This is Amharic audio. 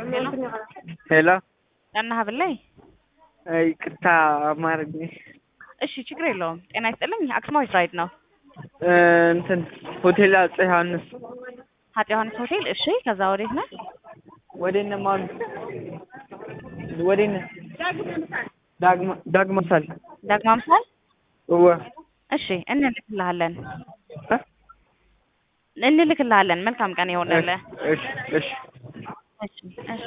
ሄሎ ጤና ሀብላይ ይቅርታ አማርኝ እሺ ችግር የለውም ጤና ይስጥልኝ አክሱማዊት ራይድ ነው እንትን ሆቴል አፄ ዮሐንስ አፄ ዮሐንስ ሆቴል እሺ ከዛ ወዴት ነህ ወዴነ ማሉ ወዴነ ዳግማ ዳግማ ሳል ዳግማ ምሳል እወ እሺ እንልክልሃለን እንልክልሃለን መልካም ቀን ይሆንልህ እሺ እሺ እሺ እሺ